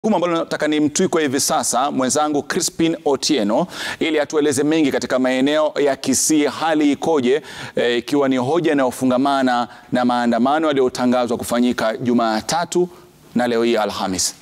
Jukumu ambalo nataka ni mtwikwe hivi sasa mwenzangu Crispin Otieno ili atueleze mengi katika maeneo ya Kisii, hali ikoje, eh, ikiwa ni hoja inayofungamana na maandamano yaliyotangazwa kufanyika Jumatatu na leo hii Alhamis.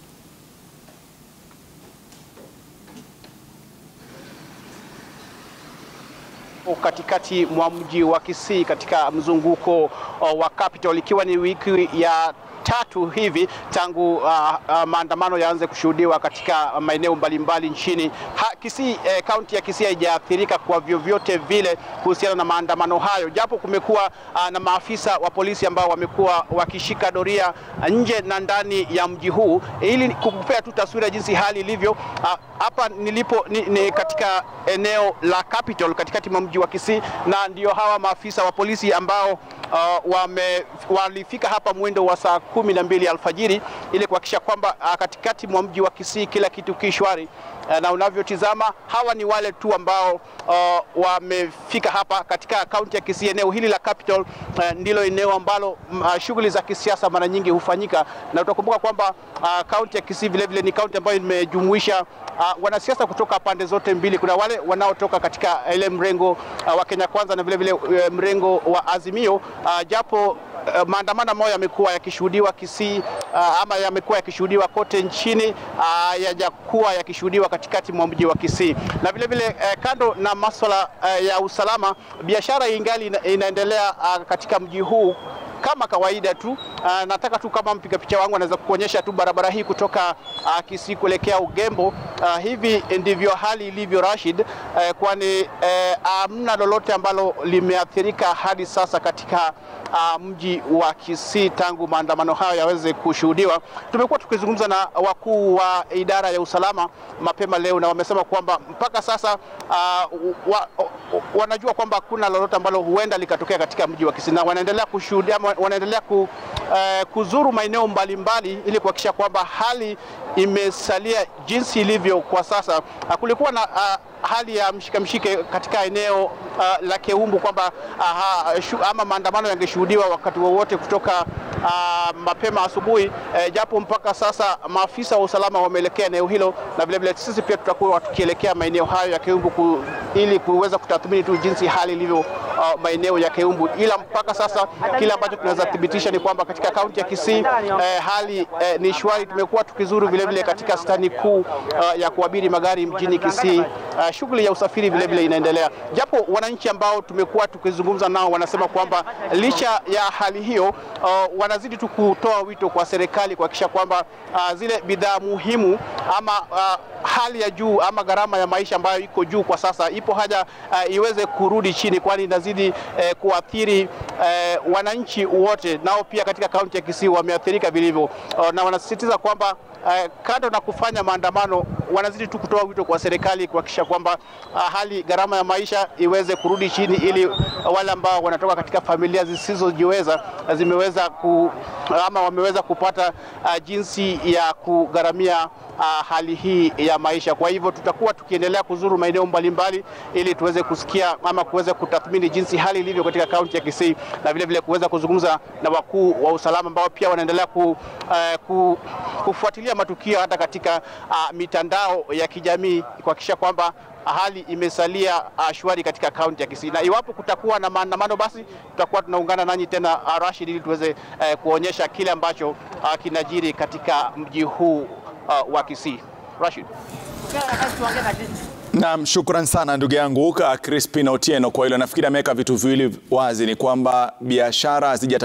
Katikati mwa mji wa Kisii katika mzunguko uh, wa Capital ikiwa ni wiki ya tatu hivi tangu uh, uh, maandamano yaanze kushuhudiwa katika maeneo mbalimbali nchini. Ha, Kisii eh, kaunti ya Kisii haijaathirika kwa vyovyote vile kuhusiana na maandamano hayo, japo kumekuwa uh, na maafisa wa polisi ambao wamekuwa wakishika doria nje na ndani ya mji huu ili kukupea tu taswira jinsi hali ilivyo. Hapa uh, nilipo ni, ni katika eneo la Capital katikati mwa mji wa Kisii, na ndio hawa maafisa wa polisi ambao uh, wame, walifika hapa mwendo wa saa kumi na mbili alfajiri ili kuhakikisha kwamba uh, katikati mwa mji wa Kisii kila kitu kishwari. Uh, na unavyotizama hawa ni wale tu ambao uh, wamefika hapa katika kaunti ya Kisii. Eneo hili la Capital uh, ndilo eneo ambalo uh, shughuli za kisiasa mara nyingi hufanyika, na utakumbuka kwamba kaunti uh, ya Kisii vile vile ni kaunti ambayo imejumuisha uh, wanasiasa kutoka pande zote mbili. Kuna wale wanaotoka katika ile mrengo uh, wa Kenya Kwanza na vile vile uh, mrengo wa Azimio uh, japo Uh, maandamano ambayo yamekuwa yakishuhudiwa Kisii uh, ama yamekuwa yakishuhudiwa kote nchini uh, yajakuwa yakishuhudiwa katikati mwa mji wa Kisii. Na vile vile uh, kando na masuala uh, ya usalama, biashara ingali ina, inaendelea uh, katika mji huu kama kawaida tu. Uh, nataka tu kama mpiga picha wangu anaweza kuonyesha tu barabara hii kutoka uh, Kisii kuelekea Ugembo. Uh, hivi ndivyo hali ilivyo Rashid, uh, kwani hamna uh, lolote ambalo limeathirika hadi sasa katika uh, mji wa Kisii tangu maandamano hayo yaweze kushuhudiwa. Tumekuwa tukizungumza na wakuu wa idara ya usalama mapema leo na wamesema kwamba mpaka sasa uh, wa, wanajua kwamba hakuna lolote ambalo huenda likatokea katika mji wa Kisii na wanaendelea kushuhudia wanaendelea ku, uh, kuzuru maeneo mbalimbali ili kuhakikisha kwamba hali imesalia jinsi ilivyo kwa sasa. Uh, kulikuwa na uh, hali ya mshike mshike katika eneo uh, la Keumbu kwamba uh, ama maandamano yangeshuhudiwa wakati wowote kutoka uh, mapema asubuhi eh, japo mpaka sasa maafisa wa usalama wameelekea eneo hilo, na vilevile sisi pia tutakuwa tukielekea maeneo hayo ya Keumbu ku, ili kuweza kutathmini tu jinsi hali ilivyo uh, maeneo ya Keumbu, ila mpaka sasa kile ambacho tunaweza thibitisha ni kwamba katika kaunti ya Kisii eh, hali eh, ni shwari. Tumekuwa tukizuru vilevile katika stani kuu uh, ya kuabiri magari mjini Kisii. Uh, shughuli ya usafiri vile vile inaendelea, japo wananchi ambao tumekuwa tukizungumza nao wanasema kwamba licha ya hali hiyo uh, wanazidi tu kutoa wito kwa serikali kuhakikisha kwamba uh, zile bidhaa muhimu ama uh, hali ya juu ama gharama ya maisha ambayo iko juu kwa sasa, ipo haja uh, iweze kurudi chini, kwani inazidi uh, kuathiri uh, wananchi wote, nao pia katika kaunti ya Kisii wameathirika vilivyo uh, na wanasisitiza kwamba Uh, kando na kufanya maandamano wanazidi tu kutoa wito kwa serikali kuhakikisha kwamba uh, hali gharama ya maisha iweze kurudi chini, ili uh, wale ambao wanatoka katika familia zisizojiweza uh, zimeweza ku, uh, ama wameweza kupata uh, jinsi ya kugharamia uh, hali hii ya maisha. Kwa hivyo tutakuwa tukiendelea kuzuru maeneo mbalimbali ili tuweze kusikia ama kuweza kutathmini jinsi hali ilivyo katika kaunti ya Kisii na vile vile kuweza kuzungumza na wakuu wa usalama ambao pia wanaendelea ku, uh, ku, kufuatilia matukio hata katika uh, mitandao ya kijamii kuhakikisha kwamba hali imesalia uh, shwari katika kaunti ya Kisii, na iwapo kutakuwa na maandamano, basi tutakuwa tunaungana nanyi tena uh, Rashid, ili tuweze uh, kuonyesha kile ambacho uh, kinajiri katika mji huu uh, wa Kisii. Rashid. Naam, shukran sana ndugu yangu Crispin Otieno kwa hilo. Nafikiri ameweka vitu viwili wazi, ni kwamba biashara hazija